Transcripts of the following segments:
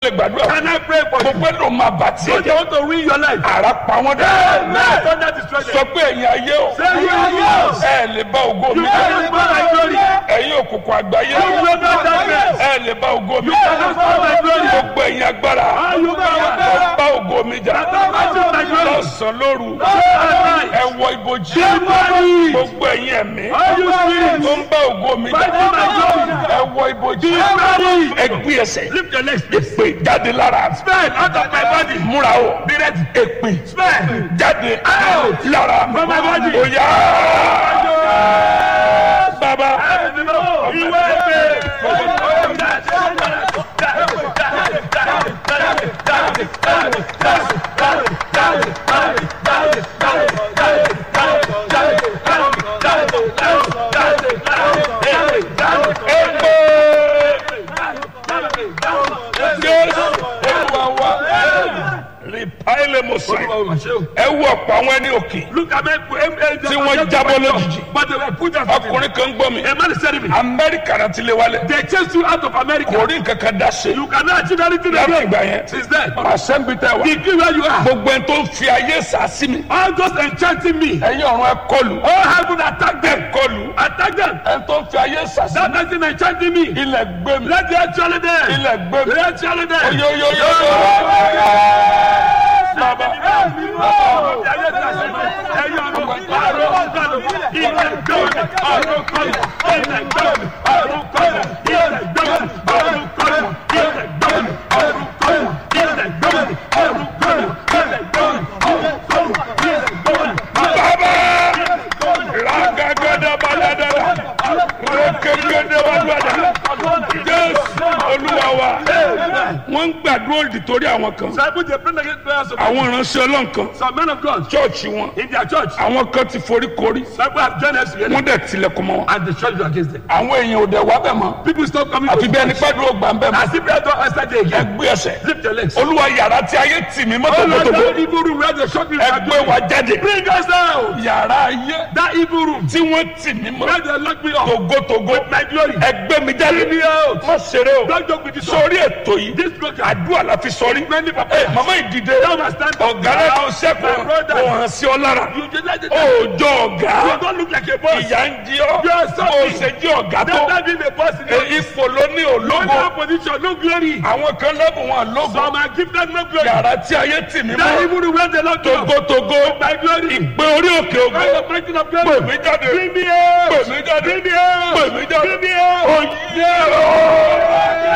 lè gbàdúrà Can I pray for mo you? pé ló máa bà tí ẹ Don't you jẹ́ want to win your life? ara pa wọ́n dẹ́ Amen. Thunder destroy sọ them. pé ẹ̀yin ayé o Say you are yours. ẹ lè bá ògo mi You cannot spoil my glory. ẹ̀yin òkùnkùn àgbáyé You will not darkness. ẹ lè bá ògo mi You cannot spoil my glory. gbogbo ẹ̀yin agbára All you power. ẹ bá ògo mi jà Battle my glory. lọ́sàn-án lóru Arise. ẹ wọ ibojì Everybody. gbogbo ẹ̀yin ẹ̀mí All you spirits. tó ń bá ògo mi jà Battle my glory. ẹ wọ ibojì Everybody. ẹ gbé ẹsẹ̀ Lift your legs. èpè jáde lára Spell out of my body. múra o Be ready. èpè Spell. jáde Out. lára From my body. oya bàbá Ìwé èpè jésù olúwa wa rìpáìlì mọ̀sáì ẹ wọ ọ̀pọ̀ àwọn ẹni òkè Look at me. Tí wọ́n jábọ́ lójijì. But they were put out. ọkùnrin kan gbọ́ mi A man is telling me. amẹ́ríkà náà ti lé wálé They chased you out of America. kò rí nǹkan kan dá ṣe You cannot achieve anything láti again. ìgbà yẹn Since then. àṣẹ́ńbí tẹ wá Degree where you are. gbogbo ẹni tó ń fi ayé sàásì mi All those enchanting me. ẹ̀yin ọ̀run ẹ kọlù All heaven attack them. ẹ kọlù Attack them. ẹni tó ń fi ayé sàásì That person enchanting me. mi ilẹ̀ gbé mi Let the actually there. ilẹ̀ gbé mi Let the actually there. oyoyoyo bàbá bàbá ragagada baladala rekegede baladala jésù olúwa wa wọ́n ń gbàdúrà òdì torí àwọn kan àwọn ìránṣẹ́ ọlọ́run kan Some men of God chọ́ọ̀chì wọn in their church, àwọn kan ti forí korí some people have joined us here wọ́n dẹ̀ tilẹ̀kùn mọ́ wọn and the church is against them. àwọn èèyàn ò dẹ̀ wá bẹ̀ mọ́ People stop coming àfi to bí ẹni church. pẹ́ dúró gbà ń bẹ̀ mọ́ As if they don't answer the ẹ again. gbé ẹsẹ̀ Lift your legs. olúwa yàrá tí ayé tì mí Oh Lord, mọ́tòmọ́tòmọ́ that evil room where the shop is ẹ gbé wa jáde Bring us down. yàrá ayé That evil room tí wọ́n tì mí mọ́ where they lock me up. togotogo My glory. ẹ gbé mi jáde Bring me out. má ṣeré o Don't joke with this one. sórí ètò yìí This program. àdúrà la fi sọrí Many people. ẹ mama ìdìde Now must stand up. ọ̀gá náà tó My sẹ́kọ̀ọ́ brother. kò hàn sí ọ lára You just like it. òòjọ́ ọ̀gá You don't look like a boss. ìyá ń jí ọ You are bó o ṣe jí ọ̀gá tó Don't not being a boss in ẹ, your ipò ló ní No ológo no position, no glory. àwọn kan lẹ́bùn wọn lógo Some are gifted no glory. yàrá tí ayé tì mí That mọ́ evil room where they lock me up. togotogo My glory. ìgbé orí òkè Where ògo the fighting of pè glory. mí jáde Bring me out. pè mí jáde Bring me out. pè mí jáde Bring me out. oyè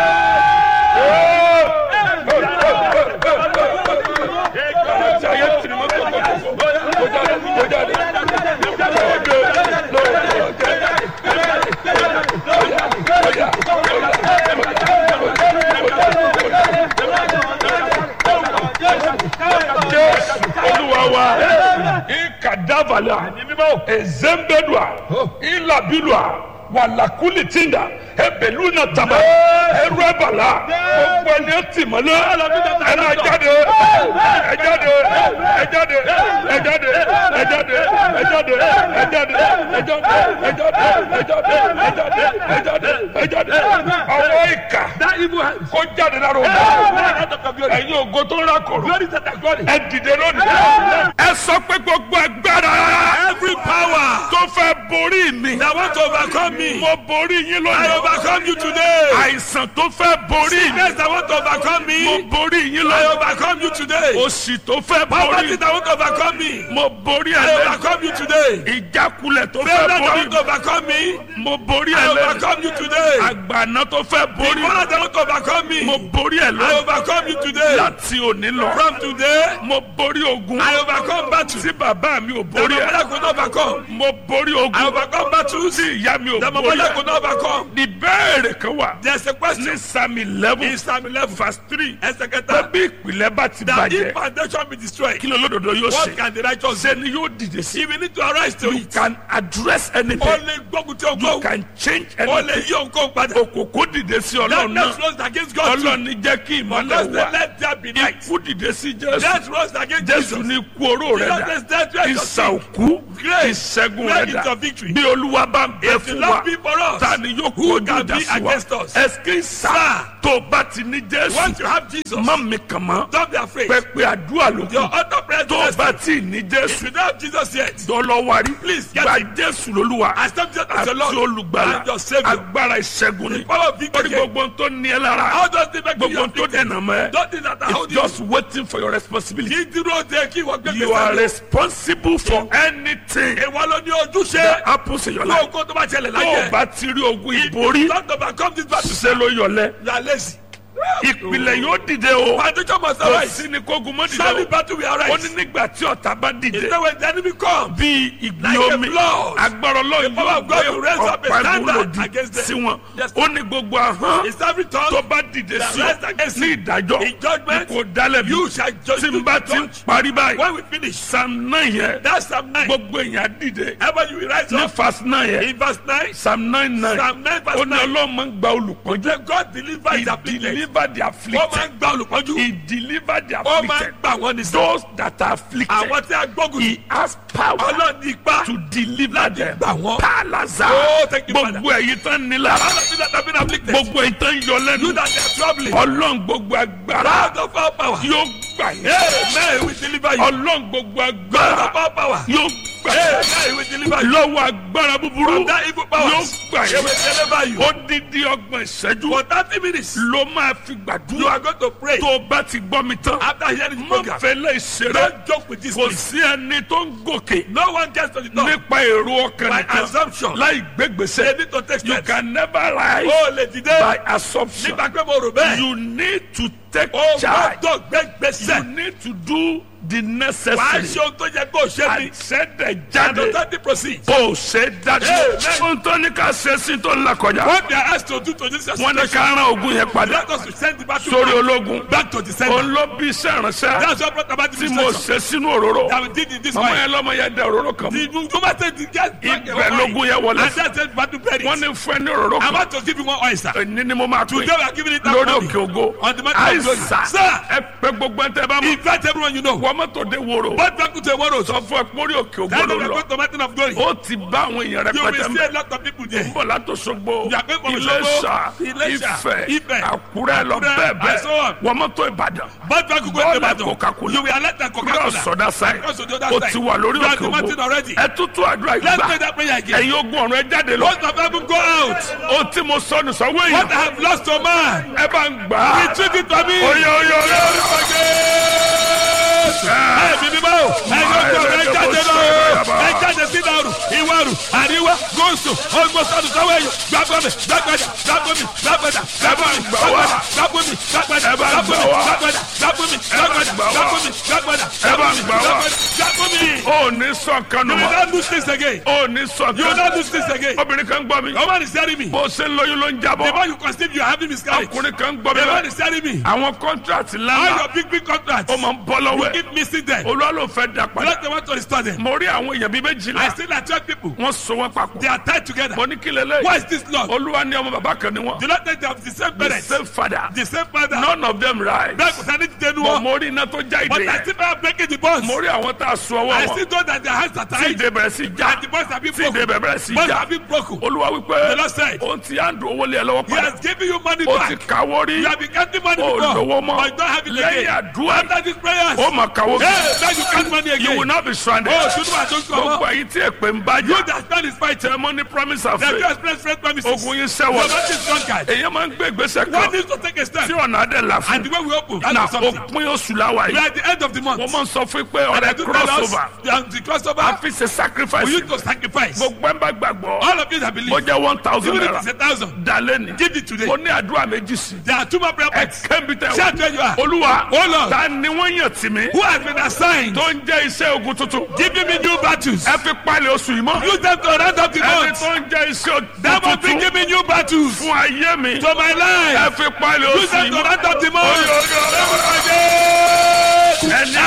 yàrá tí ayé tì mí mọ́ togotogo kó jáde kó jáde jésù olúwa wa ikadavala ezembedua ilabilua walakuli tinda ebeluna taba erubala gbogbo ẹni etí mọ́lẹ̀ ẹ máa jáde ẹ jáde ẹ jáde ẹ jáde ẹ jáde ẹ jáde ẹ jáde ẹ jáde ẹ jáde ẹ jáde ẹ jáde ẹ jáde ẹ jáde ọwọ́ ìkà That evil hand. kó jáde lára òun Hey, out of your glory. ẹ̀yin ògo tó ń rákòrò Glory to the glory. ẹ dìde lónìí. ẹ sọ pé gbogbo agbára. every power. tó fẹ́ borí mi. That want to overcome me. mo borí yín lónìí. I overcome you today. àìsàn tó fẹ́ borí mi. Sickness that want to overcome me. mo borí yín I lónìí. overcome you today. òṣì tó fẹ́ Poverty borí. that want to overcome me. mo borí ẹ I lẹ́nu. overcome you today. ìjákulẹ̀ tó Failure fẹ́ that borí want to overcome me. mo borí I ẹ lẹ́nu. overcome you today. àgbàná tó fẹ́ borí Failure that want to overcome me. mo borí ẹ I lẹ́nu. overcome you today. láti òní lọ. From today, mo borí ogun. I overcome battle. tí bàbá mi ò The borí ẹ. mother could not overcome. mo borí I ogun. overcome battles. tí ìyá mi ò The borí mother ẹ. could not overcome. ìbéèrè kan wà. There's a ní question. psalm eleven In Psalm 11, verse three. ẹsẹ̀ pé kẹta. bí ìpìlẹ̀ bá ti That if bàjẹ́ foundation be destroyed, kí ló lódodo yóò what ṣe. can the righteous do? ṣé ni yóò dìde sí. If we need to arise to you it, can address ó anything. lè gbógun tí o you gbó. can change Ó lè anything. yí òǹkó padà. òkòkò dìde sí ọlọ́run Darkness náà. rose against God too. ọlọ́run ní jẹ́ kí ìmọ̀lẹ̀ Unless they wà. let there be light. ikú dìde sí jésù. Death rose against jésù Jesus. ní ikú oró oró rẹ Jesus dà is dead, where is your ìsà sin? òkú Grace, ìṣẹ́gun where rẹ is dà your victory? bí olúwa bá ń bẹ If the fún wa Lord be for us, ta ni yóò who kojú can ìjà be sí wa against us? ẹsẹ̀ ìsà Sir. tó o bá ti ní jésù Once you have Jesus, má mi kàn mọ́ don't be afraid. pẹpẹ àdúrà ló Your kù other prayer tó o is bá ti ní If jésù you don't have Jesus yet, dọlọwari Please get gba him. jésù lolúwa accept Jesus as àti your Lord olùgbàlà and your Savior. agbára ìṣẹ́gun ni The power of victory. lórí gbogbo tó ní ẹ lára How does the make you gbogbo tó afflicted? dènà mọ́ ẹ Don't think that I it's hold you. just waiting for your responsibility. Kí dúró de kí wọ́n gbé you are gbèsè lọ. responsible for anything Ìwọ ló ní ojúṣe. that happens in your life. Lóògùn tó bá ṣẹlẹ̀ tó o láyé. bá ti rí ogun If ìborí you don't overcome this battle, ṣe ló yọlẹ you are lazy. ìpìlẹ̀ yóò dìde o Foundation must kò arise. sí ni kógun mọ́ Surely dìde battle will o ó ní arise. nígbà tí ọ̀tá bá dìde It's not when the enemy come. bí ìgbì Like a omi flood. agbára ọlọ́run power yóò of God gbé will raise up a ọ̀pá standard ìmúlòdì against them. sí wọn Yes. ó ní gbogbo ahọ́n It's every tó tongue bá dìde that sí ọ rise against ní you. ìdájọ́ In judgment, kò dálẹ̀ bí you shall judge. tí n bá ti ń parí báyìí When we finish, psalm nine yẹn that's Psalm 9. gbogbo èèyàn dìde Ever you will rise ní up. verse nine yẹn In verse 9, psalm nine nine Psalm 9 ó verse ní 9. ọlọ́run máa ń gba olùpọ́njú Let God deliver his he afflicted. deliver the Ó máa afflicted ń gba olùpọ́njú. he deliver the Ó máa ń afflicted gbà wọ́n ní sọ. those that are afflicted Àwọn tí a gbógun he has power Ọlọ́run ní ipá. to deliver them gbà wọ́n. palaza Oh, thank you, Father. gbogbo èyí tán ní lára All of you that have been afflicted. gbogbo èyí tán yọ You lẹ́nu that are troubling. ọlọ́run gbogbo agbára Out of our power. yóò gbà yín Amen. We deliver you. ọlọ́run gbogbo Out agbára of our power. yóò gbà yín Amen. We deliver you. lọ́wọ́ agbára búburú From that evil power. yóò gbà He will yín deliver you. odidi ọgbọ̀n ìṣẹ́jú For 30 minutes, ló máa fi you gbàdúrà are going to pray. tó o bá ti gbọ́ mi tán After hearing the mo program, fẹ́lẹ́ ìṣeré don't joke with this. kò please. sí ẹni tó ń gòkè No one gets to the top. nípa èrò ọkàn By nìkan assumption. láì They gbégbèsè need to take you steps. can never rise Ó lè dìde. by assumption Nígbà pé mo rò bẹ́ẹ̀. you need to take Ó charge gbọ́dọ̀ gbé you gbèsè. need to do the Wàá necessary ṣe ohun tó yẹ kó o ṣe ni. àṣẹdẹ And jáde don't let it proceed. ó ṣe dájú Amen. ohun tó ní ká ṣe sí tó ń là kọjá What they are asked to do to this wọn ní situation, ká rán ogun yẹn padà let us to send the battle sórí back, ológun back to the center. òun ló bí iṣẹ́ ìránṣẹ́ That's what brought about tí this mo situation. ṣe sínú òróró That we did in this màmá way. yẹn lọ́mọ yẹn dẹ òróró kan mọ́ The woman said the guy ibẹ̀ lógun yẹn wọlé And that's it, battle buried. wọ́n ní fún ẹ ní òróró I kan want to give you one oyster. èyí ni mo máa pè Today we are giving it that lórí money. òkè ògo On the mountain of glory. àìsà Sir, ẹ pé gbogbo ẹ tẹ bá mọ invite everyone you know. wọ́n mọ́tò dé wòrò But back to a world. sọ fún ẹ pórí òkè ògo That's ló why we are lọ going to mountain of glory. ó ti bá àwọn èèyàn You will rẹpẹtẹ see mẹ a lot of people there. bọ̀ látòsogbo You are going from Iléṣà Òṣogbo, Iléṣà, Ifẹ̀ Ifẹ̀, Àkúrẹ́ lọ Àkúrẹ́, bẹ́ẹ̀ and so bẹ́ẹ̀ on. wọ́n mọ́tò Ìbàdàn But back to go Bọ́ọ̀lù to battle. Coca-Cola. You will alert and cross Coca-Cola. ọ̀dà sáì Cross to the other ó side. ti wà lórí You are òkè the mountain ògo already. ẹ tútù àdúrà Let's ìgbà pray that prayer again. ẹ̀yin ogun ọ̀run ẹ jáde lọ Most of them go out. ó tí mo sọnù sọ́wọ́ What I èèyàn have lost to man. ẹ bá ń gbà á Retrieve it for me. oyè oyè oyè Ẹ̀mí mímọ́ o, ẹ̀yin ogun ọ̀rọ̀ ẹ jáde lọ o, ẹ jáde sí ìdàrú, ìwàrú, àríwá, gúúsù, ogbósọ̀dù sọ́wọ́ ẹ̀yọ, gbàgbọ́mì, gbàgbàdà, gbàgbọ́mì, gbàgbàdà, gbàgbọ́mì, gbàgbàdà, gbàgbọ́mì, gbàgbàdà, Ẹ bá ń gbà wá. gbàgbọ́mì, gbàgbàdà, gbàgbọ́mì, gbà wá. gbàgbọ́mì, gbàgbàdà, Ẹ bá ń gbà wá. gbàgbọ́mì. ó ní sọ̀kan nù You will mọ́ not lose this again. ó ní You will sọ̀kan not lose this again. obìnrin kan gbọ́ mi Your man is telling me. bó ṣe ń lóyún ló ń The jábọ̀ more you conceive, you are having miscarriage. The ọkùnrin kan gbọ́ mi man lọ is telling me. àwọn kọ́ńtrátì All lánàá your big, big contracts. ó máa ń bọ́ lọ́wọ́ ẹ̀ Keep missing them. olúwa ló fẹ́ dà You padà don't want to restore them. mo rí àwọn èèyàn bíi méjìlá I still like 12 people. wọ́n so wọ́n papọ̀ They are tied together. mo ní kí lélẹ̀ Why is this Lord? olúwa ní ọmọ bàbá kan ni wọ́n Do not think they have the same the parents, same father the same father. none of them right Bẹ́ẹ̀ kò sáré ti tẹnu but wọn. mo rí iná tó já But ìdè I yẹn still am breaking the bonds. mo rí àwọn tá a so ọwọ́ I wọn still know that their hands are tí tied. ìdè bẹ̀rẹ̀ sí já And the bonds have been tí ìdè broken. bẹ̀rẹ̀ sí Bonds já have been broken. olúwa wípé The Lord said, òun ti á dùn owó lé ẹ lọ́wọ́ He padà has given you money ó ti back. kàwó rí You have been counting money ó before. lówó mọ́ But you don't have it lẹ́yìn again. àdúrà After these prayers. ó mà kàwó Hey, bí now you count money you will again. not be stranded Oh, should I don't come gbogbo up? èyí tí èpè ń bá You jà that stand is fighting. tẹ mọ́ ní promise of The faith few express friend promises. ogun yín Your sẹ́wọ̀n man is drunkard. èyí máa ń gbé ìgbésẹ̀ One kan needs to take a step. tí ọ̀nà adé là fún And the way we open, na that's something. òpin oṣù làwà We yìí are at the end of the month. mo máa ń sọ fún yín pé And I ọ̀rẹ́ do tell us, crossover the, the crossover, a fi ṣe sacrifice we need to sacrifice. gbogbo ẹ̀ ń bá gbàgbọ́ All of you that believe, ó jẹ́ one thousand even if naira it's a thousand, dalẹ́ ni give it today. mo ní àdúrà méjì sí There are two more prayer ẹ points. kẹ́mi tẹ Shout where you are. olúwa Oh Lord. ta ni wọ́n yàn tì mí Who has been assigned? tó ń jẹ́ iṣẹ́ ogun tuntun Giving me new battles. ẹ fi palẹ̀ oṣù yìí mọ́ Use them to round up the ẹni month. tó ń jẹ́ iṣẹ́ That ogun must be tuntun giving new battles fún ayé mi to my ẹ life. fi palẹ̀ Use oṣù them yìí to mọ́ round up the Oyo, oyo, oyo. month. ẹni ayé yóò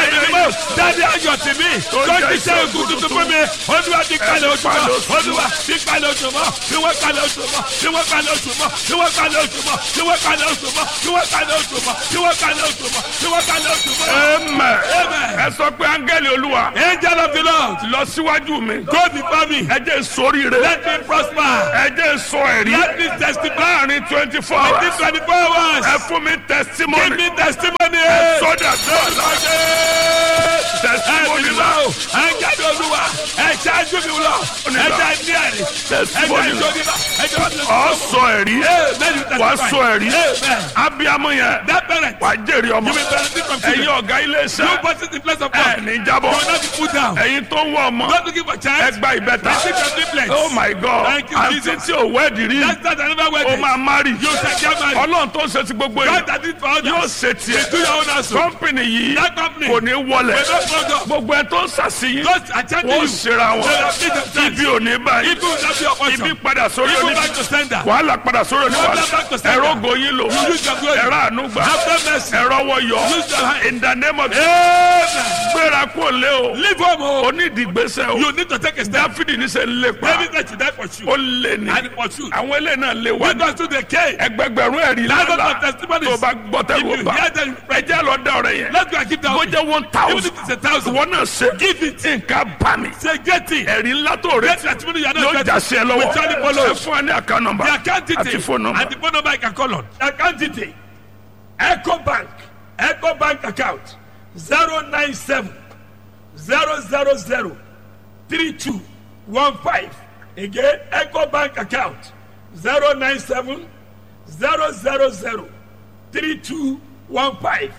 dáadé ayọ̀ tì mí tó ti ṣe ogun tuntun fún mi olúwa ti kalẹ̀ oṣù mọ́ olúwa ti kalẹ̀ oṣù mọ́ tí wọ́n kalẹ̀ oṣù mọ́ tí wọ́n kalẹ̀ oṣù mọ́ tí wọ́n kalẹ̀ oṣù mọ́ tí wọ́n kalẹ̀ oṣù mọ́ tí wọ́n kalẹ̀ oṣù mọ́ tí wọ́n kalẹ̀ oṣù mọ́ tí wọ́n kalẹ̀ oṣù mọ́. Amen. Amen. ẹ sọ pé áńgẹ́lì olúwa angel of the lord lọ síwájú mi go before me ẹ jẹ́ sóríire let me prosper ẹ jẹ́ sọ ẹ̀rí let me testify láàrin twenty four within hours twenty four hours ẹ fún mi give testimony me testimony. sọ́dà sọ́dà testimony ẹ̀ẹ́dì la lọ ẹ̀jáde olúwa ẹ̀jáde mi lọ ẹ̀jáde ní ẹ̀rí testimony ẹ̀jáde la òdìbà ẹ̀jáde ọ sọ ẹ̀rí wàá sọ ẹ̀rí Amen. abiyamọ yẹn that parent wàá jèrè ọmọ you will benefit from ẹ̀yin children ọ̀gá ilé you iṣẹ́ put it in place of ẹ̀ God ní you jábọ̀ will not be put down ẹ̀yin tó ń wọ ọmọ not looking for ẹ child gba ìbẹ́ta receive your triplets oh my god Thank you, àǹtí Jesus. tí ò wẹ́ẹ̀dì rí that's not another way ó máa má rí you shall get married ọlọ́run tó ń ṣe ti gbogbo yìí God that did for yóò others ṣe tiẹ̀ do your own also kọ́mpìnì yìí that company kò ní wọlé will not fall down gbogbo ẹ tó ń ṣàṣeyìn those attending wọ́n you ṣera they wọn have been themselves ibi ò ní báyìí people will not be your ibi portion padà sórí people oníbi back to sender wàhálà padà sórí Problem oníwàhálà back to sender. ẹ̀rọ goyin lò You use your glory. ẹ̀rọ ànúgbà have mercy ẹ̀rọ wọ yọ use your hand in the name of amen gbéra kó lé o leave home o onídìgbésẹ̀ o you need to take a step dáfídì ní sẹ́ ń lépa David said to die for you ó lé ní and for you àwọn eléyìí náà lé wá lead us to the cave ẹgbẹgbẹ̀rún ẹ̀rí thousands lálá of testimonies tó bá gbọ́ if tẹ́lẹ̀ you bá hear them ẹjẹ́ lọ dá ọ̀rẹ́ yẹn let's go and keep that bó way jẹ́ one even thousand if it's a thousand wọn náà ṣe give it nǹkan bá mi say get it ẹ̀rí ńlá tó get rẹ testimony you are yóò not já getting sí ẹ lọ́wọ́ we tell you follow ẹ fún ẹ ní àká nọmba the account àti detail fóònù nọmba and the phone number you can call on the account detail eco bank eco bank account zero nine seven zero zero zero three two one five again eco bank account zero nine seven zero zero zero three two one five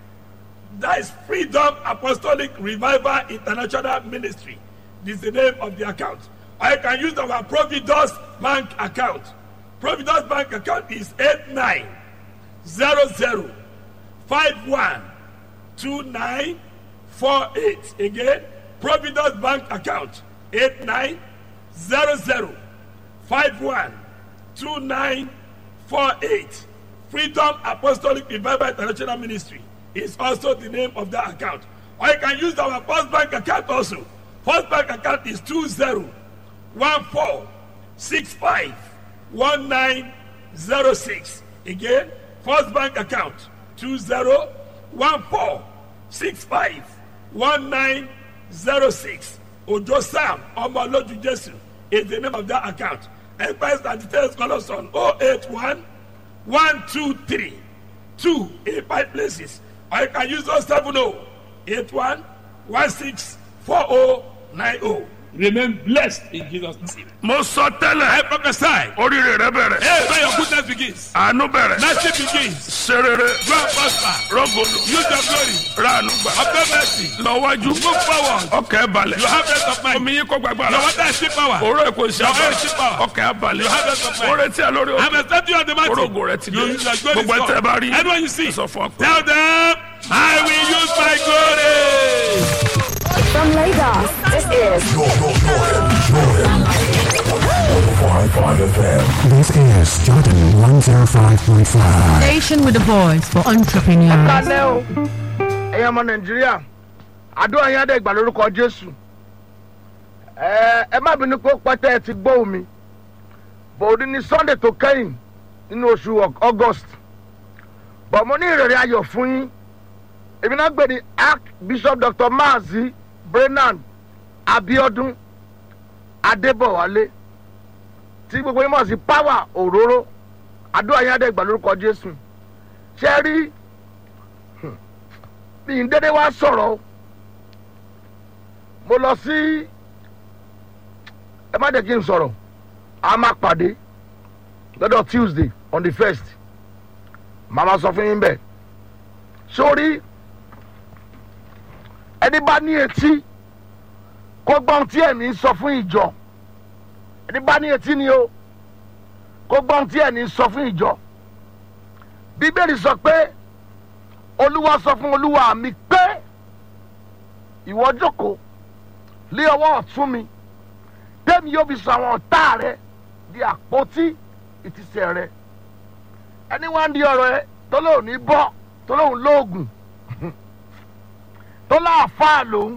that is freedom apostolic revival international ministry this is the name of the account or you can use our providus bank account providus bank account is eight nine zero zero five one two nine four eight again providus bank account eight nine zero zero five one two nine four eight freedom apostolic revival international ministry is also the name of that account or you can use our first bank account also first bank account is two zero one four six five one nine zero six again first bank account two zero one four six five one nine zero six ojo sam ọmọlójú jesu is the name of that account express and details call us on oh eight one one two three two eight five places or you can use those seven oh eight one one six four oh nine oh remain blessed in jesus name. mo sọ tẹ́lẹ̀ I prophesy. oríire rẹ bẹ̀rẹ̀ Hey, where your goodness begins. àánú bẹ̀rẹ̀ Mercy begins. serere Go and prosper. rọgòlò Use your glory. ránu gbà Obtain mercy. lọ́wájú Move forward. ọkẹ́ balẹ̀ You have rest of mind. omi yín kó gbàgbára Your water is still power. òró èkó Your oil is still ìṣàbà power. ọkẹ́ balẹ̀ You have rest of mind. ó retí ẹ lórí I'm òkè expecting you on the mountain. orógo rẹ ti dé You use your glory. gbogbo ẹ tẹ́ bá rí Anyone you see. sọ fún ọ pé Tell them, I will use my glory. From Lagos, this is Jordan, Jordan, Jordan. 105.5 FM. This is Jordan 105.5. Station with a voice for entrepreneurs. kálẹ̀ o ẹ̀yin ọmọ nàìjíríà àdúrà yín adé ìgbà lórúkọ jésù ẹ ẹ má bínú pé ó pẹ́tẹ́ ẹ ti gbọ́ omi bòódì ní sunday tó kẹ́yìn nínú oṣù Au- august bọ̀ mo ní ìrẹ̀rẹ̀ ayọ̀ fún yín èmi náà gbé ní archbishop dr maazi brennan abiodun adébọ̀wálé tí gbogbo yín mọ̀ sí power òróró àdúrà yín adé ìgbà lórúkọ jésù ṣe é rí mi ń dédé wá sọ̀rọ̀ o mo lọ sí ẹ má jẹ́ kí n sọ̀rọ̀ a máa pàdé lọ́dọ̀ tuesday on the first màmá sọ fún yín bẹ́ẹ̀ sórí ẹni bá ní etí kó gbọ́n tí ẹ̀mí ń sọ fún ìjọ ẹni bá ní etí ni o kó gbọ́n tí ẹ̀mí ń sọ fún ìjọ bíbélì sọ pé olúwa sọ fún olúwa mi pé ìwọ jókòó lé ọwọ́ ọ̀tún mi tẹ́mi yóò fi sọ àwọn ọ̀tá rẹ di àpótí ìtìsẹ̀ rẹ ẹni wá ń di ọ̀rọ̀ ẹ tó lóun ní bọ́ tó lóun lóògùn tó láàfáà lòun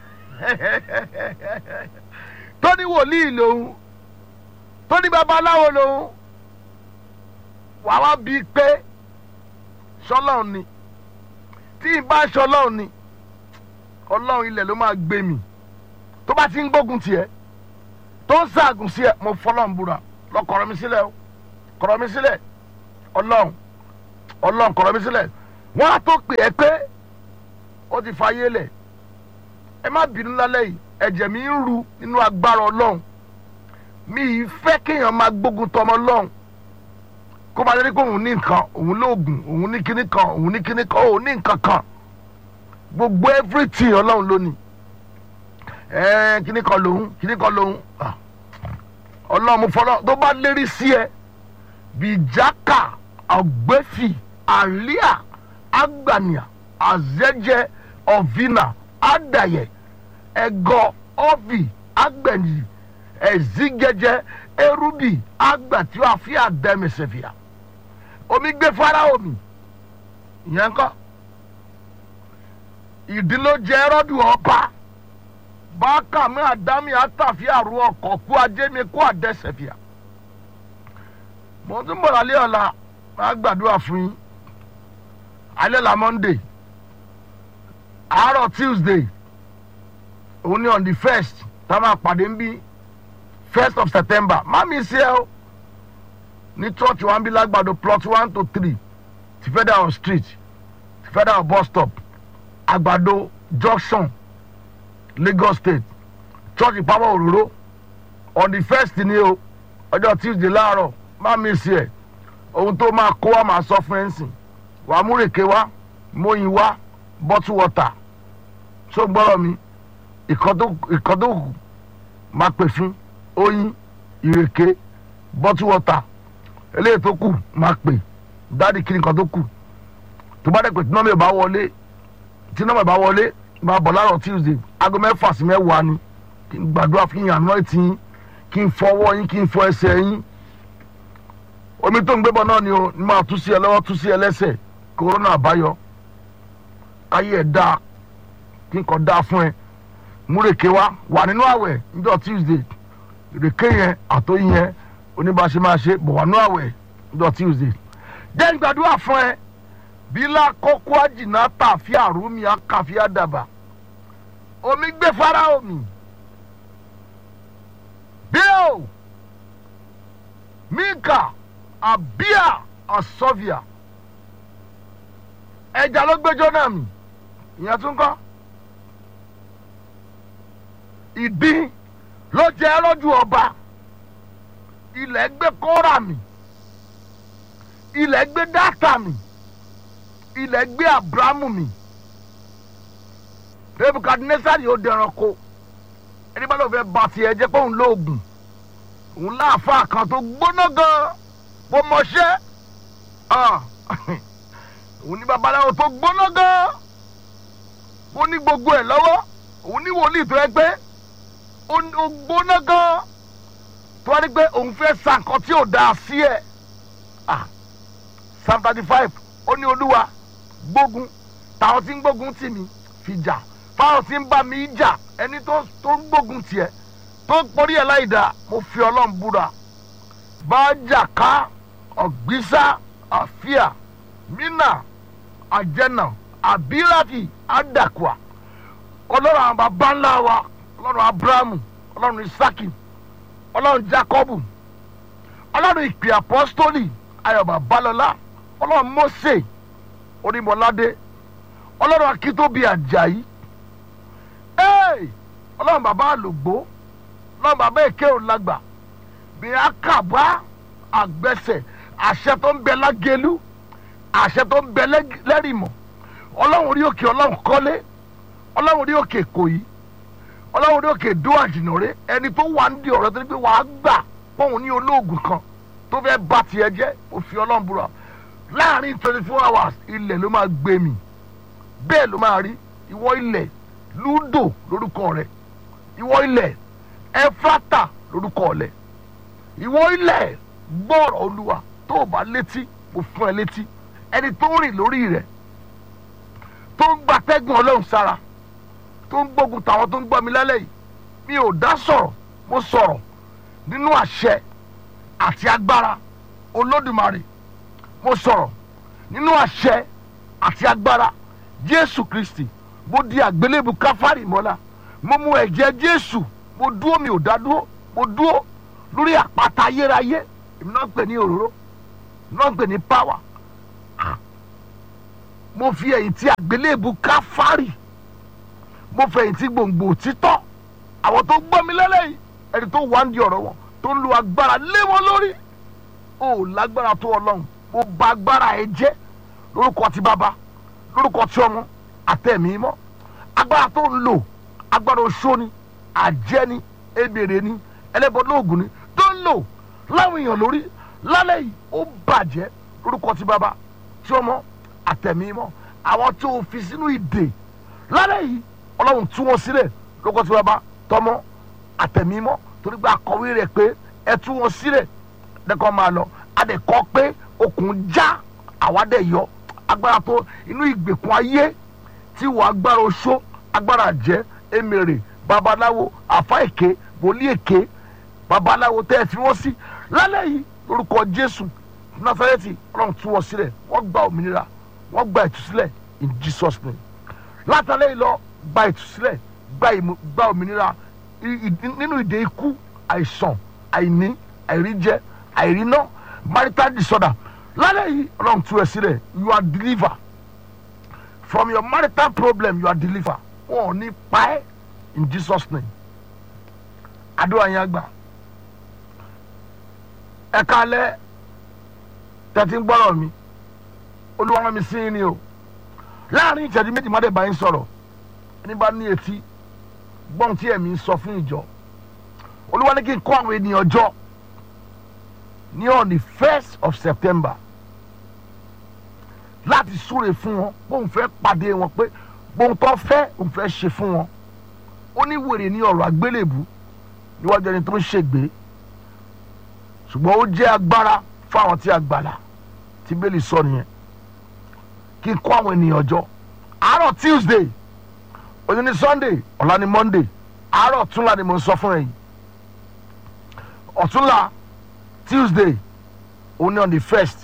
tó ní wòlíì lòun tó ní babaláwo lòun wàá wá bíi pé sọlọ́run ni tí ì bá sọlọ́run ni ọlọ́run ilẹ̀ ló máa gbé mi tó bá ti ń gbógun tiẹ̀ tó ń ṣaagùn sí ẹ mo fọlọ́run búra lọ kọ̀rọ̀ mi sílẹ̀ o kọ̀rọ̀ mi sílẹ̀ ọlọ́run ọlọ́run kọ̀rọ̀ mi sílẹ̀ wọ́n á tó pè é pé ó ti fàyè lẹ̀ ẹ má bínú lálẹ́ yìí ẹ̀jẹ̀ mi ń ru nínú agbára ọlọ́run mi ì fẹ́ kéèyàn máa gbógun tọmọ ọlọ́run kó máa lérí pé òun ní nǹkan òun lóògùn òun ní kíní kan òun ní kíní kan òun ní nǹkan kan gbogbo everything ọlọ́run lónìí ẹ̀ẹ́n kíní kan lòun kíní kan lòun ah, ọlọ́run mo fọlọ́ tó bá lérí sí ẹ bìjákà ọ̀gbẹ́fì àríà àgbànìà àzẹ́jẹ ọ̀vìnà àdàyẹ ẹ̀gọ́ ọ̀vì àgbẹ̀nì ẹ̀zígẹjẹ erúbì àgbàtí àfi àdẹ́mẹsẹ̀fìà omi gbé fáráò mi ìyẹn kọ́ ìdílójẹ ẹrọ́dù ọba bákàmí àdámì àtàfí àrù ọkọ̀ kú ajémi kú àdẹ́sẹ̀fìà mo tún bọ̀ lálẹ́ ọ̀la máa gbàdúrà fún yín alẹ́ la monday àárọ̀ tuesday òun ni on the first tá a máa pàdé ń bí first of september má mi sí ẹ o ní church wa ń bí lágbàdo plot one to three ti federal street ti federal bus stop àgbàdo junction lagos state church ìpamọ́ òróró on the first ni o ọjọ́ tuesday láàárọ̀ má mi sí ẹ ohun tó máa kó wa máa sọ fún ẹ ń sìn wàá múrèké wá móyin wá bottle water tó gbọ́rọ̀ mi ìkan tó kù máa pè fún oyin ìrèké bottle water eléyìí tó kù máa pè dáàdi kí nǹkan tó kù tó bá dẹ̀ pé tí nọ́ọ̀mù ìbá wọlé tí nọ́ọ̀mù ìbá wọlé máa bọ̀ láàárọ̀ tuesday aago mẹ́fà sí mẹ́wàá ni kí n gbàdúrà fún yín àná ẹ̀tì yín kí n fọwọ́ yín kí n fọ ẹsẹ̀ yín omi tó ń gbébọn náà ni o ní máa tú sí ẹ lọ́wọ́ tú sí ẹ lẹ́sẹ̀ kòrónà àbáyọ káyé ẹ̀ dáa kí n kàn dáa fún ẹ múrèké wá wà nínú àwẹ̀ níjọ́ tuesday ìrèké yẹn àtòyìn yẹn oníbàṣẹ máa ṣe bọ̀ wà nínú àwẹ̀ níjọ́ tuesday jẹ́ n gbàdúrà fún ẹ bílá kókó àjìnà tàfi àrùmí àkàfi àdàbà omi gbé fara omi bí o mika abia asovia ẹja ló gbẹjọ náà mi ìyẹn tún kọ ìdín ló jẹ ẹrọjú ọba ilẹ̀ gbé kóra mi ilẹ̀ gbé dáta mi ilẹ̀ gbé abrahamu mi nebukadnesari ó dẹran ko ẹni bá ló fẹ́ ba tiẹ̀ jẹ́ pé òun lóògùn òun láàfáà kan tó gbóná gan bó mọṣẹ́ òun ní babaláwo tó gbóná gan ó ní gbogbo ẹ̀ lọ́wọ́ òun ní wòlíì tó yẹ pé ó gbóná gan tó wá ní pé òun fẹ́ sa nǹkan tí ò dáa sí ẹ̀ psalm thirty five ó ní olúwa gbógun táwọn tí ń gbógun tì mí fi jà fáwọn tí ń bá mi jà ẹni tó ń gbógun tiẹ̀ tó ń porí ẹ̀ láì dá mo fi ọlọ́run búra bá jà ká ọ̀gbísà àfíà mínà àjẹnà àbíràfì àdàkùà ọlọ́run àwọn bàbá ńlá wa ọlọ́run abrahamu ọlọ́run isaki ọlọ́run jacobu ọlọ́run ìpè apọ́stólì ayọ̀bà balọ̀lá ọlọ́run mose onímọ̀ládé ọlọ́run akíntóbi àjàyí ọlọ́run bàbá àlògbó ọlọ́run bàbá èké òlágbà bí akàbá àgbẹ̀sẹ̀ àṣẹ tó ń bẹ lágẹ̀lú àṣẹ tó ń bẹ lẹ́rìmọ̀ ọlọ́run orí òkè ọlọ́run kọ́lé ọlọ́run orí òkè kòyí ọlọ́run orí òkè dó àjìnàrè ẹni tó wà ń di ọ̀rọ̀ tó ní pé wàá gbà pọ̀hún ní olóògùn kan tó fẹ́ bá tiẹ̀ jẹ́ òfin ọlọ́run búra láàrin twenty four hours ilẹ̀ ló máa gbé mi bẹ́ẹ̀ ló máa rí ìwọ ilẹ̀ lúdò lórúkọ rẹ̀ ìwọ ilẹ̀ ẹfrata lórúkọ rẹ̀ ìwọ ilẹ̀ gbọ́rọ̀ olúwa tó o bá létí mo fún ẹ létí ẹni tó ń rìn lórí rẹ̀ tó ń gbatẹ́gùn ọlọ́run sára tó ń gbógun tàwọn tó ń gbọ́ mi lálẹ́ yìí mi ò dá sọ̀rọ̀ mo sọ̀rọ̀ nínú àṣẹ àti agbára olódùmarè mo sọ̀rọ̀ nínú àṣẹ àti agbára jésù kristi mo di àgbélébù káfárì mọ́lá mo mu ẹ̀jẹ̀ jésù mo dúró mi ò dá dúró mo dúró lórí àpáta ayérayé èmi náà ń pè ní òróró náà ń pè ní power mo fi ẹ̀yìn tí àgbélébù káfárì mo fẹ̀yìn tí gbòǹgbò títọ́ àwọn tó gbọ́ mi lẹ́lẹ́yìí ẹni tó wá ń di ọ̀rọ̀ wọn tó ń lo agbára lé wọn lórí o lágbára tó ọlọ́run mo bà agbára ẹ jẹ́ lórúkọ ti bàbá lórúkọ ti ọmọ àtẹ̀mí mọ́ agbára tó ń lò agbára oṣó ni àjẹ́ ni ebèrè ni ẹlẹ́bọ lóògùn ni tó ń lò láwọn èèyàn lórí lálẹ́ yìí ó bàjẹ́ lórúkọ ti bàbá tí ọmọ àtẹ̀mí mọ́ àwọn tó fi sínú ìdè lálẹ́ yìí ọlọ́run tú wọn sílẹ̀ lórúkọ ti bàbá tọmọ àtẹ̀mí mọ́ torí pé akọ̀wé rẹ̀ pé ẹ tú wọn sílẹ̀ dẹ́kọ̀ máa lọ adẹ̀kọ́ pé okùn já àwádẹ́ yọ agbára tó inú ìgbèkùn ayé tí wọ́n agbára oṣó agbára jẹ́ emèrè babaláwo àfa èké wòlíì èké babaláwo tẹ́ ẹ fi wọ́n sí lálẹ́ yìí lórúkọ jésù násàrẹ́tì ọlọ́run tú wọn sílẹ̀ wọ́n gba òmìnira wọ́n gba ìtúsílẹ̀ in jesus name látàlẹ́ yìí lọ gba ìtúsílẹ̀ gba ìmú- gba òmìnira i- i- nínú ìdè ikú àìsàn àìní àìríjẹ àìríná marital disorder lálẹ́ yìí ọlọ́run tú ẹ sílẹ̀ you are deliver from your marital problem you are deliver wọn ò ní pa ẹ́ in jesus name àdúrà yẹn àgbà ẹ kálẹ̀ tẹ̀tí ń gbọ́rọ̀ mi olúwa rán mi sí yín ni o láàrin ìṣẹ́jú méjì má dé bá yín sọ̀rọ̀ ẹni bá ní etí gbọ́n tí ẹ̀mí ń sọ fún ìjọ olúwa ní kí n kọ́ àwọn ènìyàn jọ ní on the first of september láti súre fún wọn bóun fẹ́ pàdé wọn pé bóun tó fẹ́ òun fẹ́ ṣe fún wọn ó ní wèrè ní ọ̀rọ̀ àgbélébù níwájú ẹni tó ń ṣègbè ṣùgbọ́n ó jẹ́ agbára fún àwọn tí a gbàlà tí bẹ́ẹ̀lì sọ nìyẹn kí n kọ́ àwọn ènìyàn jọ àárọ̀ tuesday òní ní sunday ọ̀la ní monday àárọ̀ ọ̀túnla ni mo ń sọ fún ẹ̀yìn ọ̀túnla tuesday òun ní on the first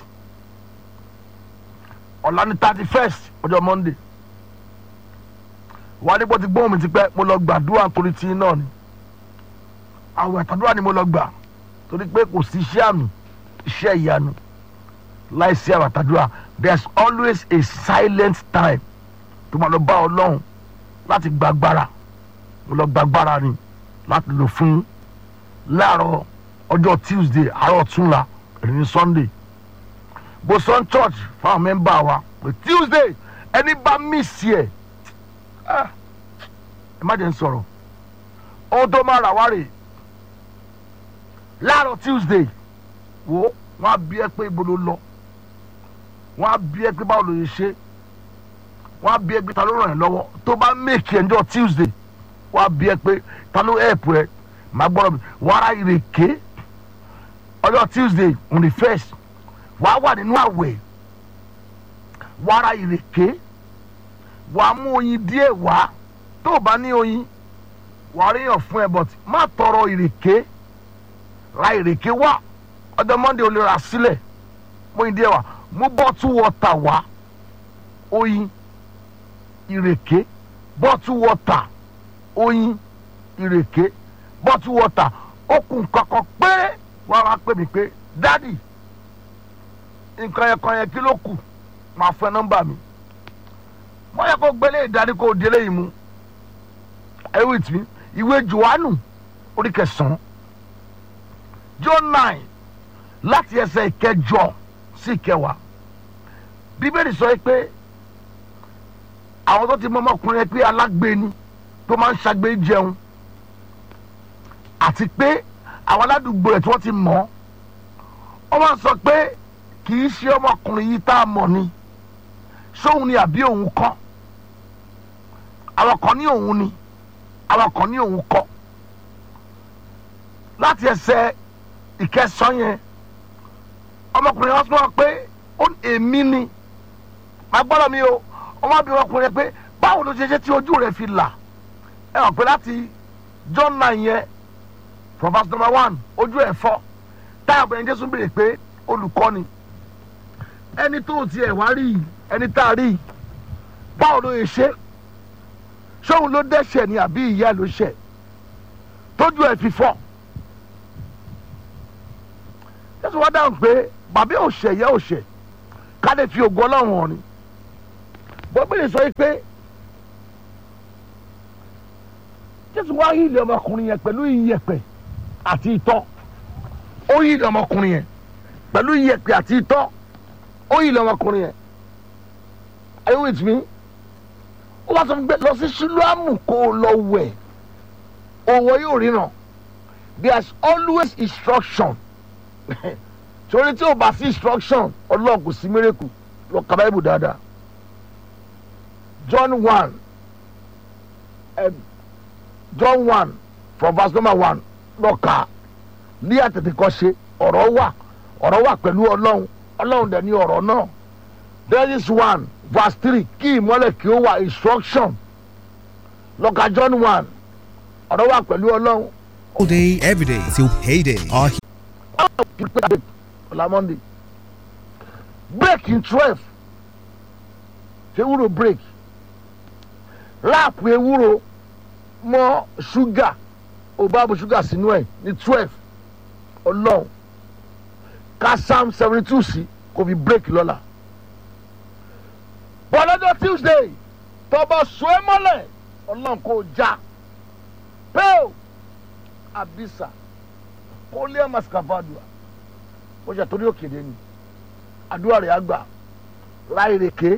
ọ̀la ní thirty first ọjọ́ monday wà á ní bó ti gbóhùn mi ti pẹ́ mo lọ gbàdúrà torí tí náà ni àwọn àtàdúrà ni mo lọ gbà torí pé kò sí iṣẹ́ àmì iṣẹ́ ìyanu láìsí àwọn àtàdúrà there is always a silent time tó máa lọ bá ọlọ́run láti gbàgbára mo lọ gbàgbára ni láti lò fún láàárọ̀ ọjọ́ tuesday àárọ̀ túnla ẹni ní sunday boson church fáwọn mẹ́mbà wa pé tuesday ẹni bá miss ẹ̀ ah, ẹ má jẹ́ ń sọ̀rọ̀ ohun tó máa rà wá rè láàárọ̀ tuesday wo wọ́n á bí ẹ pé ibo ló lọ wọ́n á bí ẹ pé báwo ló yẹ ṣe wọ́n á bí ẹ pé ta ló ràn ẹ́ lọ́wọ́ tó bá make ẹjọ́ tuesday wọ́n á bí ẹ pé ta ló help ẹ màá gbọ́dọ̀ mi wọ́n ara ìrèké ọjọ́ tuesday on the first wàá wà nínú àwẹ̀ wàá ra ìrèké wàá mú oyin díẹ̀ wá tó o bá ní oyin wàá ríyàn fún ẹ but má tọrọ ìrèké ra ìrèké wá ọjọ́ monday o lè rà sílẹ̀ mú oyin díẹ̀ wá mú bọ́tú wọ́tà wá oyin ìrèké bọ́tú wọ́tà oyin ìrèké bọ́tú wọ́tà okùn kankan péré wàá wá pè mí pé dádì nǹkan yẹn kan yẹn kí ló kù máa fẹ́ nọ́mbà mi wọ́n yẹ kó gbélé ìdarí kó délé yìí mu ẹ wí tì mí ìwé johannu orí kẹsàn-án john nine láti ẹsẹ̀ ìkẹjọ sí ìkẹwàá bíbélì sọ pé àwọn tó ti mọ ọmọkùnrin yẹn pé alágbèéni tó máa ń ṣàgbé jẹun àti pé àwọn aládùúgbò rẹ̀ tí wọ́n ti mọ̀ ọ́ wọ́n sọ pé kì í ṣe ọmọkùnrin yìí tá a mọ̀ ni sóun ni àbí òun kọ́ àwọn kan ní òun ni àwọn kan ní òun kọ́ láti ẹsẹ̀ ìkẹsàn yẹn ọmọkùnrin yẹn sọ pé ó èmi ni màá gbọ́dọ̀ mi o ọmọbìnrin ọkùnrin yẹn pé báwo ló ṣe ṣe tí ojú rẹ̀ fi là ẹ hàn pé láti john nine yẹn from verse number one ojú ẹ̀ fọ́ táyà bẹ̀rẹ̀ jésù béèrè pé olùkọ́ni ẹni tó tiẹ̀ wá rí yìí ẹni tá a rí yìí báwo ló yẹ ṣe ṣóun ló dẹ́ṣẹ̀ ni àbí ìyá ẹ̀ ló ṣẹ̀ tójú ẹ̀ fi fọ́ jésù wá dáhùn pé bàbá ò ṣẹ̀ ìyá ò ṣẹ̀ ká lè fi ògo ọlọ́run hàn ni bọ́bílì sọ pé jésù wá yí ilé ọmọkùnrin yẹn pẹ̀lú iyẹ̀pẹ̀ àti itọ́ ó yí ilé ọmọkùnrin yẹn pẹ̀lú iyẹ̀pẹ̀ àti itọ́ ó yí ilé ọmọkùnrin yẹn are you with me ó wá sọ fún mi pé lọ sí ṣílùámù kó o lọ wẹ̀ òwò yóò ríran there is always instruction torí tí o bá sí instruction ọlọ́run kò sí mírèkù lọ ka báyìí dáadáa john one um, john one from verse number one lọ kà á ní àtètèkọ́ṣe ọ̀rọ̀ wà ọ̀rọ̀ wà pẹ̀lú ọlọ́run ọlọ́run dẹ̀ ní ọ̀rọ̀ náà there is one verse three kí ìmọ́lẹ̀ kí ó wà instruction lọ ka john one ọ̀rọ̀ wà pẹ̀lú ọlọ́run all day, every day till payday. Our ọ̀la monday break in twelve ṣé ewúro break ráàpù ewúro mọ ṣúgà ò bá bu ṣúgà sínú ẹ̀ ní twelve ọlọ́run ká psalm seventy two sí kò fi break lọ́la bọ́lọ́dọ̀ tuesday tọba sọ ẹ mọ́lẹ̀ ọlọ́run kò já pẹ́ẹ́ abisa kólé maskavadua ó ṣe torí òkèdè ni àdúrà rẹ̀ àgbà ra ìrèké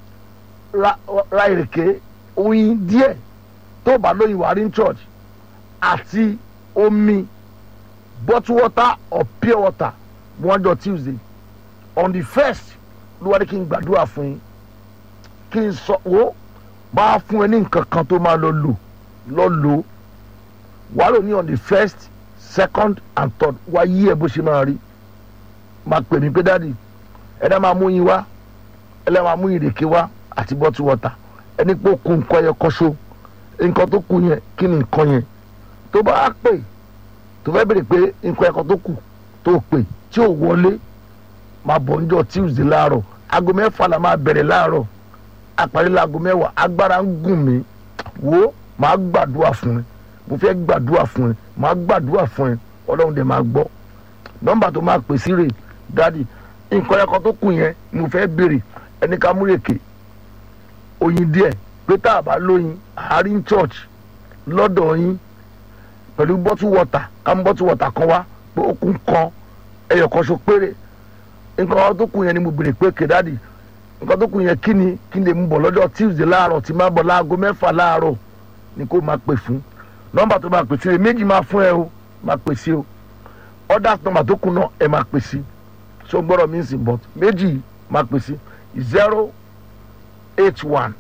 ra ìrèké oyin díẹ̀ tó bá lóyin wà rí church àti omi bottle water or pure water one jọ tuesday on the first ló wá ní kí n gbàdúrà fún yín kí n sọ wo máa fún ẹ ní nǹkan kan tó máa lọ lò lọ lò wàá lò ní on the first second and third wá yí ẹ bó ṣe máa rí máa pè mí pé dáàdi ẹ̀dá máa mú yín wá ẹ̀dá máa mú ìrèké wá àti bottle water ẹni pé ó kun nǹkan yẹn kọ́ṣó nǹkan tó kù yẹn kí ni nǹkan yẹn tó bá pè tó fẹ́ bèrè pé nǹkan ẹ̀kọ́ tó kù tó pè tí ò wọlé máa bọ̀ níjọ́ tuesday láàárọ̀ aago mẹ́fà la máa bẹ̀rẹ̀ láàárọ̀ àparí láago mẹ́wàá agbára ń gùn mí wo máa gbàdúrà fún ẹ mo fẹ́ gbàdúrà fún ẹ máa gbàdúrà fún ẹ ọlọ́run dẹ̀ máa gbọ́ nọ́mbà tó máa pè sí rè dádì nǹkan ẹ̀kọ́ tó kù yẹn mo fẹ́ béèrè ẹni ká múrèké oyin díẹ̀ pé tá a bá lóyin àárín church lọ́dọ̀ yín pẹ̀lú bottle water ká mú bottle water kan wá pé ó kún kan ẹyọ kan so péré nǹkan ẹ̀kọ́ tó kù yẹn ni mo béèrè pé ké dádì nǹkan tó kù yẹn kí ni kí ni mo bọ̀ lọ́jọ́ tuesday láàárọ̀ tí máa bọ̀ láago mẹ́fà láàárọ̀ ni kó máa pè fún nọ́mbà tó máa pè sí rè méjì máa fún ẹ o máa pè sí o ọ̀dà nọ́mbà tó kù náà ẹ máa pè sí so gbọ́dọ̀ mi sì bọ̀ méjì máa pè sí zero eight one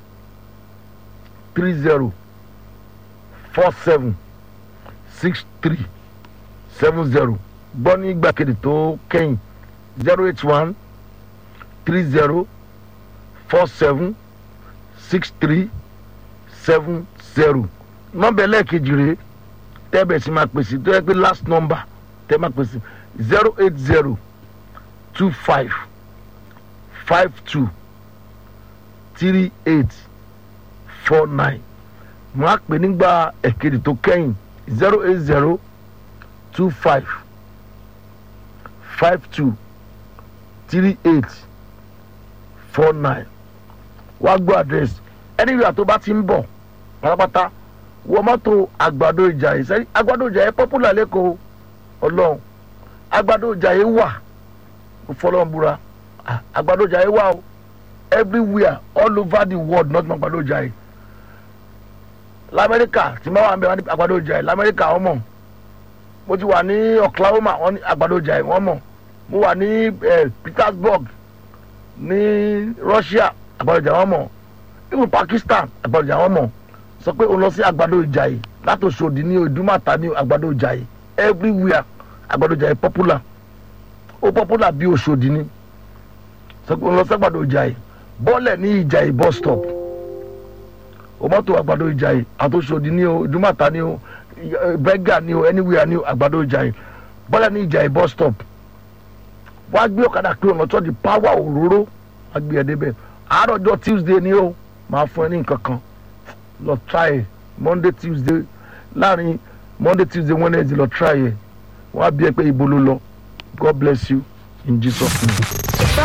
three zero four seven six three seven zero gbọ́ ní gbàgede tó kẹ́yìn zero eight one three zero four seven six three seven zero nọ́mbà ẹlẹ́ẹ̀kejì rèé tẹ́bẹ̀ sí máa pèsè tó yẹ pé last number tẹ́ máa pèsè zero eight zero two five five two three eight four nine mo á pè nígbà ẹ̀kejì tó kẹ́yìn zero eight zero two five five two three eight four nine wá gbọ́ àdírẹ́sì ẹni ìrìn àtọ́ bá ti ń bọ̀ pátápátá wọ mọ́tò àgbàdo ìjà yìí sẹ́yìn àgbàdo ìjà yìí pọ́pùlà lẹ́kọ̀ọ́ ọlọ́run àgbàdo ìjà yìí wà fọlọ́n búra àgbàdo ìjà yìí wà o everywhere all over the world not mọ àgbàdo ìjà yìí lamẹ́ríkà tí wọ́n wà ń bẹ wọn ní àgbàdo ìjà yìí lamẹ́ríkà wọ́n mọ̀ mo ti wà ní oklahoma wọ́n ní àgbàdo ìjà yìí wọ́n mọ̀ mo wà ní petersburg ní russia àgbàdo ìjà wọ́n mọ̀ even pakistan àgbàdo ìjà wọ́n mọ̀ sọ pé o lọ sí àgbàdo ìjàyè láti Òṣòdì ní ìdúmọ̀tà ní àgbàdo ìjàyè everywhere àgbàdo ìjàyè popular ó popular bí Òṣòdì ní sọ pé o lọ sí àgbàdo ìjàyè bọ́ọ̀lẹ̀ ní ìjàyè bus stop o mọ́tò àgbàdo ìjàyè àtòsòdì ni o ìdúmọ̀tà ni o bẹ́gà ni o anywhere ni o àgbàdo ìjàyè bọ́lá ní ìjàyè bus stop wàá gbé ọ̀kadà pé ọ̀nà tó di power òróró wàá gbé ẹ̀ débẹ̀ àárọ̀ ọjọ́ tuesday ni o máa fún ẹ ní nǹkan kan lọ try ẹ monday tuesday láàrin monday tuesday wednesday lọ try ẹ wọ́n á bí ẹ pé ibo ló lọ god bless you in jesus name.